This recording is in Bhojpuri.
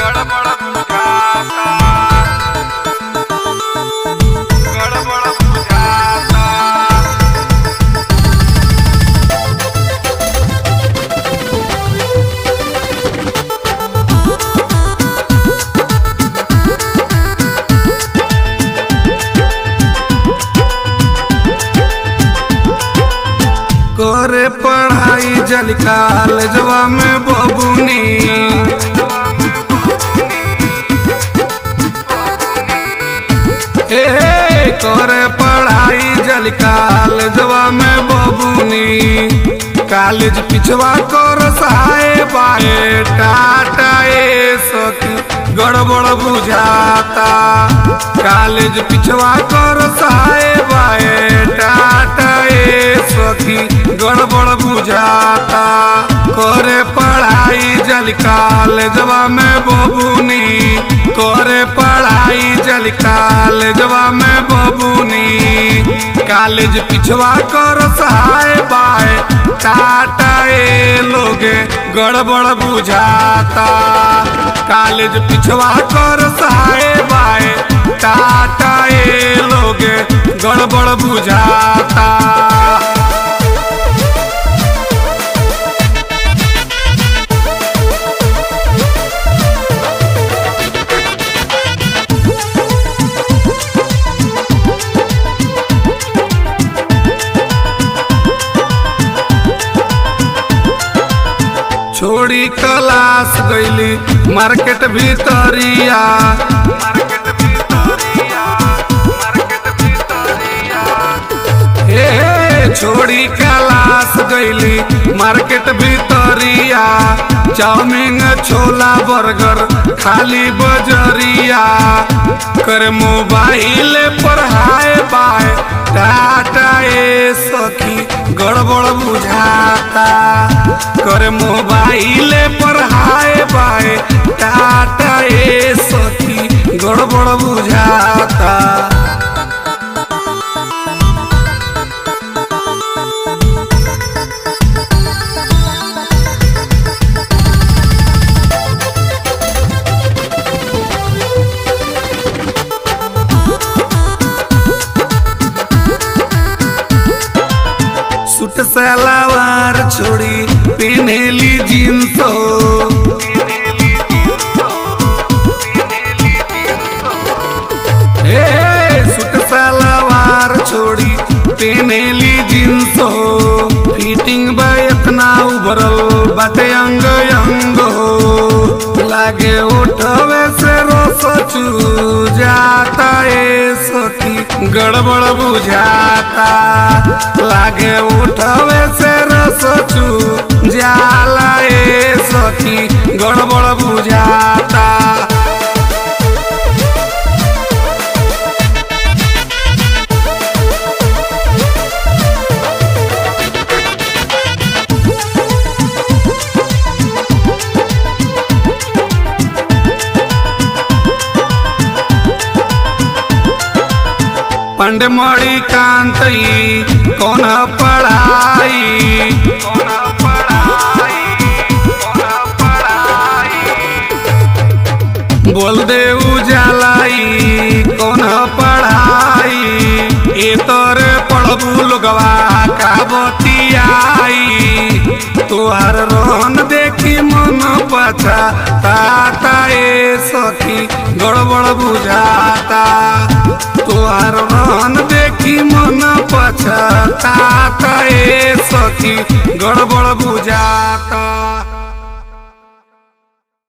गड़बड़ बुझाता गड़बड़ बुझाता करे पढ़ाई जल कॉलेजवा में बबुनी ए करे पढ़ाई जल कॉलेजवा में बबुनी कॉलेज पिछवा कर साए बाए टाटा ए सखी गड़बड़ बुझाता कॉलेज पिछवा कर साए बाए टाटा ए सखी गड़बड़ बुझाता करे पढ़ाई जल कॉलेजवा में बबुनी करे पढ़ाई जल कॉलेजवा में बबुनी कॉलेज पिछवा कर सहाय बाय टाटा ए लोगे गड़बड़ बुझाता कॉलेज पिछवा कर सहाय बाय टाटा ए लोगे गड़बड़ बुझाता छोड़ी क्लास गईली मार्केट भीतरिया मार्केट भीतरिया मार्केट भीतरिया हे छोड़ी क्लास गईली मार्केट भीतरिया चाउमीन छोला बर्गर खाली बजरिया कर मोबाइल पर हाय बाय टाटा ए सखी गड़बड़ बुझाता कर मोबाइल पर हाय बाय टाटा ए सखी गड़बड़ बुझाता सूट सलवार छोड़ी पहनेली जींस हो ए सूट सलवार छोड़ी पहनेली जींस हो फिटिंग बा इतना उभरल बाटे अंग अंग हो लागे उठवे से रोस चू जाता ए सखी गड़बड़ बुझाता लागे उठवे से रस चू जाला ए सखी गड़बड़ बुझाता पंड मणि कांतई कौन पढ़ाई कौन पढ़ाई कौन पढ़ाई बोल दे उजालाई कौन पढ़ाई ए तोरे पढ़बू लोगवा का बतियाई तोहर रोहन देखी मन पछा ताता ए सखी गड़बड़ बुझाता तोहर रोहन देखी मन पछा ताता ए सखी गड़बड़ बुझाता